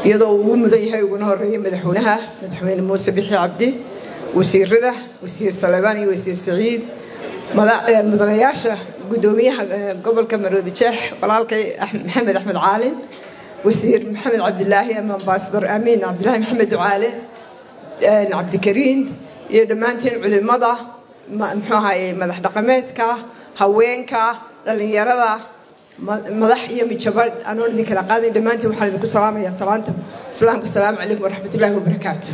iyadoo uu ugu mudan yahay uguna horeeya madaxweynaha madaxweyne muuse bixi cabdi wasiirada wasiir salebaan iyo wasiir saciid mudanayaasha gudoomiyaha gobolka maroodi jeex walaalkay maxamed axmed caalin wasiir maxamed cabdilaahi ama ambasador amiin cabdilaahi maxamed ducaale cabdikariin iyo dhammaantiin culimada muxuu ahaye madax dhaqameedka haweenka dhallinyarada madax iyo mijabadh anoon idin kala qaaday dhammaantiin waxaan idinku salaamayaa salaanta islaamka asalaamu calaykum waraxmatullaahi wabarakaatu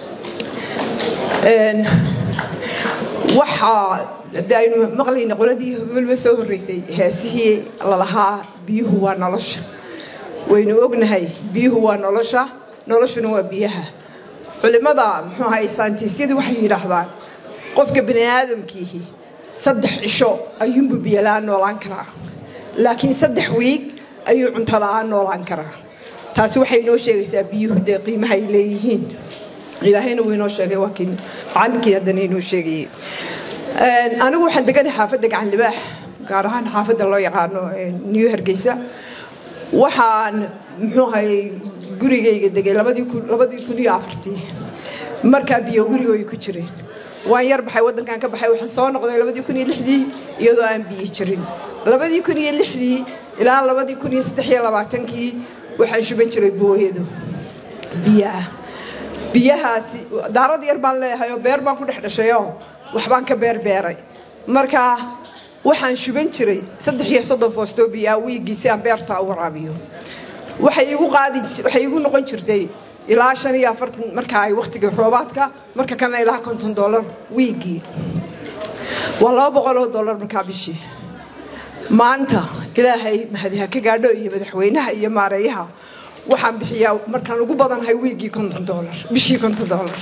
waxaa de aynu maqlayna qoladii weliba soo horreysay heesihii lalahaa biyuhu waa nolosha waynu ognahay biyuhu waa nolosha noloshuna waa biyaha culimmada muxuu ahay saantiisyadu waxay yidhaahdaan qofka bani aadamkiihi saddex cisho ayuunbu biyola-aan noolaan karaa laakiin saddex wiig ayuu cunto la-aan noolaan karaa taasi waxay inoo sheegaysaa biyuhu dee qiimaha ay leeyihiin ilaahayna wuu inoo sheegay waa kii macallinkii haddana inoo sheegayey anigu waxaan deganahay xaafadda gacan libaax gaar ahaan xaafadda loo yaqaano new hargeysa waxaan muxuu ahay gurigayga degay labadii kun iyo afartii markaa biyo gurigooy ku jireen waan yar baxay waddankan ka baxay waxaan soo noqday labadii kun iyo lixdii iyadoo aan biyo jirin labadii kun iyo lixdii ilaa labadii kun iyo saddex iyo labaatankii waxaan shuban jiray booyadu biyaha biyahaasi daarad yar baan leeyahay oo beer baan ku dhex dhashayoo waxbaan ka beerbeeray marka waxaan shuban jiray saddex iyo soddon foostoo biyaa wiiggii si aan beertaa u waraabiyo waxay igu qaadi waxay igu noqon jirtay ilaa shan iyo afartan marka ay wakhtigii roobaadka marka kalena ilaa konton dollar wiiggii waa laba boqol oo dollar markaa bishii maanta ilaahay mahadiha ka gaadho iyo madaxweynaha iyo maareeyaha waxaan bixiyaa markaan ugu badanahay wiiggii konton dollar bishii konton dollar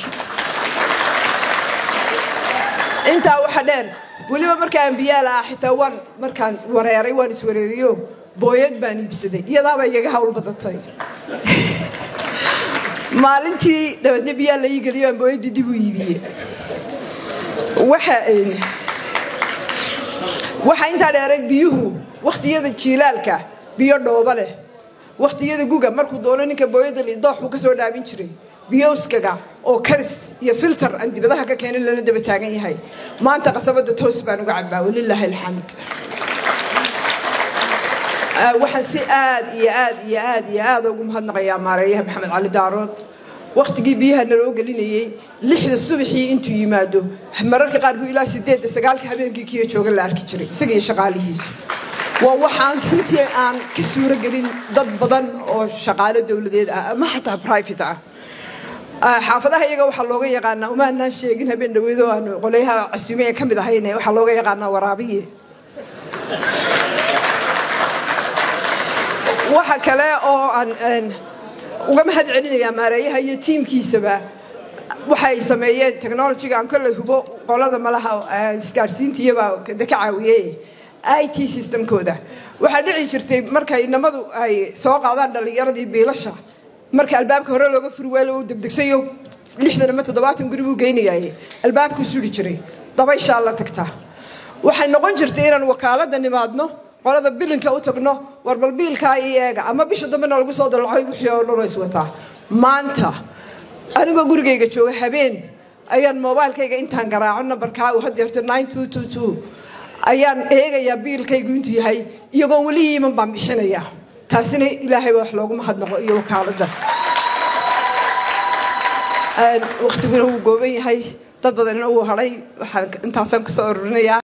intaa waxa dheer weliba markaan biyaala ah xitaa waan markaan wareeray waan iswareeriyo booyad baan iibsaday iyadaaba igaga hawl badatay maalintii dabeedna biyaa la ii geliyo aan booyaddii dib u iibiyey waxa waxaa intaa dheerayd biyuhu wakhtiyada jiilaalka biyo dhooba leh wakhtiyada guga markuu doono ninka booyada lidooxuu ka soo dhaabin jiray biyowskaga oo karis iyo filter aan dibadaha ka keenin lala daba taagan yahay maanta qasabada toos baan uga cabaa walilaahi alxamd waxaan si aad iyo aad iyo aad iyo aad ugu mahadnaqayaa maareeyaha maxamed cali daarood wakhtigii biyaha naloo gelinayey lixda subaxii intuu yimaado mararka qaar buu ilaa sideedda sagaalka habeenkii kiyo jooga la arki jiray isaga iyo shaqaalihiisu waa waxaan runtii aan ka suuro gelin dad badan oo shaqaalo dowladeed ah ama xataa private ah xaafadaha iyaga waxaa looga yaqaanaa umaanaan sheegin habeen dhaweedo aanu qolyaha casuumeya ka mid ahayne waxaa looga yaqaanaa waraabiye waxa kale oo aan uga mahad celinayaa maareeyaha iyo tiimkiisaba waxay sameeyeen technologyga aan kolley hubo qolada malaha isgaadhsiintiyabaa ka caawiyey i t systemkooda waxaa dhici jirtay markay inamadu ay soo qaadaan dhallinyaradii biilasha marka albaabka hore looga furi waalo uu degdegsayo lixdan ama toddobaatan guri buu geynayaye albaabkuu suri jiray dabayshaa la tagtaa waxay noqon jirtay inaan wakaalada nimaadno qolada bilinka u tagno warbal biilkaa ii eega ama bisha dambena lagu soo dalacoy wixii oo dhan oo iswataa maanta anigoo gurigayga jooga habeen ayaan mobilkayga intaan garaaco nambarkaa uu hadeerto ayaan eegayaa biilkaygu intuu yahay iyagoon weli iiman baan bixinayaa taasina ilaahayba wax loogu mahadnaqo iyo wakaalada wakhtiguna wuu gooban yahay dad badanina wuu hadhay waxaan intaasaan kusoo ururinayaa